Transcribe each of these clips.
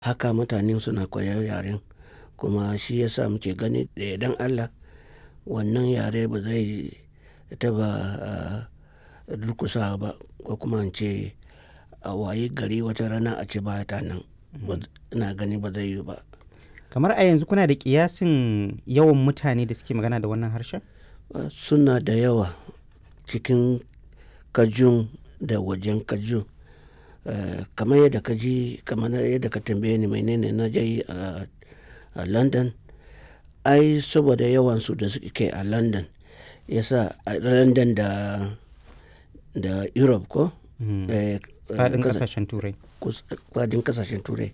haka mutane suna koyar yaren kuma shi yasa muke gani da yardan Allah wannan yare ba zai taɓa durƙusawa ba ko kuma in ce a wayi gari wata rana a ce ba ta nan ina gani ba zai yiwu ba. Kamar a yanzu kuna da ƙiyasin yawan mutane da suke magana da wannan harshen? Suna da yawa cikin Kajun da wajen Kajun. Kamar yadda ka ji kamar yadda ka tambaye ni menene na je yi a London. Ai saboda yawansu da suke a London ya sa a London da, da Europe ko? Faɗin ƙasashen Turai. Faɗin ƙasashen Turai.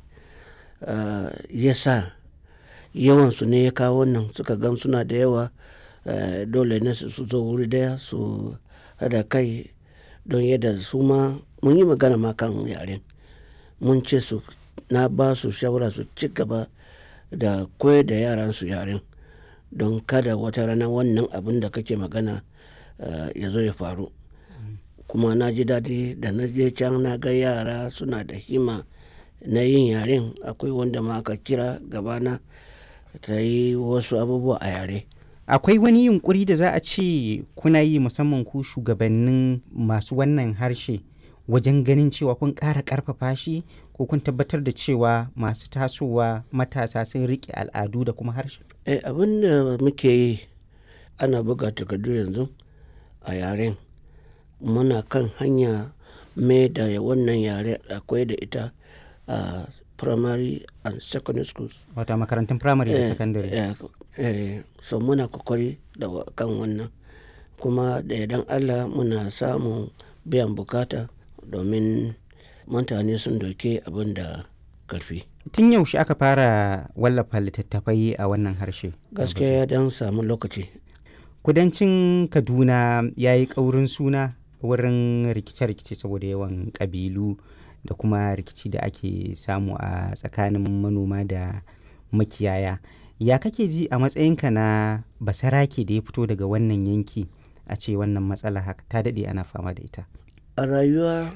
Ya sa yawansu ne ya kawo wannan suka gan suna da yawa dole ne su zo wuri ɗaya su haɗa kai don yadda su ma mun yi magana ma kan yaren. Mun ce su na ba su shawara su ci gaba da koyar da yaran su yaren don kada wata rana wannan abun da kake magana ya zo ya faru. Kuma na ji daɗi da na je can na ga yara suna da himma na yin yaren. Akwai wanda ma aka kira gaba na ta yi wasu abubuwa a yare. Akwai wani yunƙuri da za a ce kuna yi musamman ku shugabannin masu wannan harshe wajen ganin cewa kun ƙara ƙarfafa shi ko kun tabbatar da cewa masu tasowa matasa sun riƙe al'adu da kuma harshe? Eh, abin da muke yi ana buga takardu yanzu a yaren. Muna kan hanya mai da wannan yare akwai da ita a primary and secondary schools. Wato a makarantun firamare da sakandare. Eh, so muna ƙoƙari da kan wannan. Kuma da yardan Allah muna samun biyan bukata domin mutane sun ɗauki abun da ƙarfi. Tun yaushe aka fara wallafa littattafai a wannan harshe? Gaskiya ya dan samu lokaci. Kudancin Kaduna ya yi ƙaurin suna wurin rikice-rikice saboda yawan ƙabilu da kuma rikici da ake samu a tsakanin manoma da makiyaya. Ya kake ji a matsayinka na basarake da ya fito daga wannan yanki a ce wannan matsala haka ta daɗe ana fama da ita? A rayuwa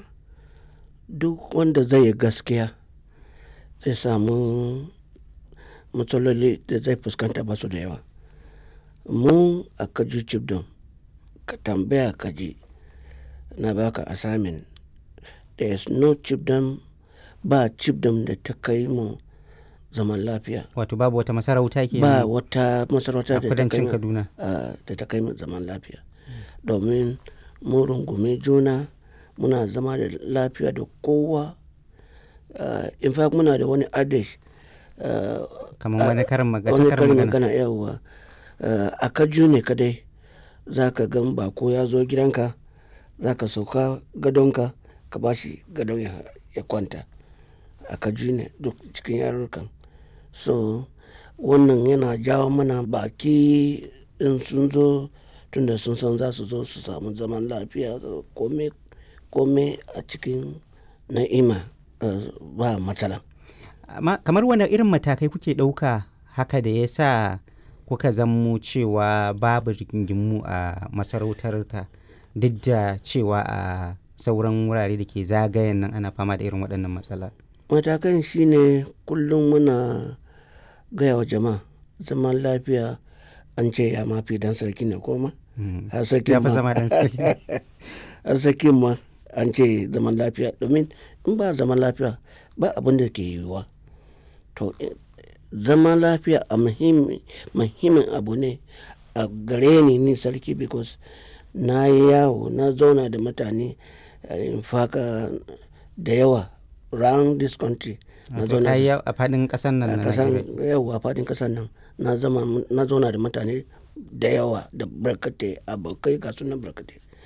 duk wanda zai yi gaskiya zai samu matsaloli da zai fuskanta ba su da yawa. Mu a Kaju Chibdom ka tambaya ka ji na baka assignment. There is no chiefdom ba chiefdom da ta kai mu zaman lafiya. Wato babu wata masarauta ke Ba wata masarauta da ta kai kudancin mu Kaduna. da ta kai mu zaman lafiya. Domin mun rungumi juna muna zama da lafiya da kowa. In fact muna da wani adage. Kamar wani karin magana. Wani karin magana yauwa. A Kaju ne kadai za ka gan bako ya zo gidanka za ka sauka gadonka ka ba shi gadon ya kwanta. A Kaju ne duk cikin yarurrukan. So wannan yana jawo mana baki in sun zo tunda sun san za su zo su samu zaman lafiya kome, kome a cikin na'ima ba matsala. Amma kamar wane irin matakai kuke ɗauka haka da ya sa kuka zammo cewa babu rigingimu a masarautarka duk da cewa a sauran wurare da ke zagayen nan ana fama da irin waɗannan matsala? Matakan shine kullum muna gaya wa jama'a zaman lafiya an ce ya mafi dan sarki ne ko ma? Har sarkin Ya fi ma- zama dan sarki. har sarkin ma an ce zaman lafiya domin in ba zaman lafiya ba abin da ke yiwuwa. To zaman lafiya a muhimmi, muhimmin abu ne a gare ni ni sarki because na yi yawo na zauna da mutane in fact da yawa round this country. Na Wato zauna ka yi da yawo a faɗin ƙasar nan a na kasan Najeriya. yawa faɗin ƙasar nan na zama na zauna da mutane da yawa da barkatai abokai ga sunan barkatai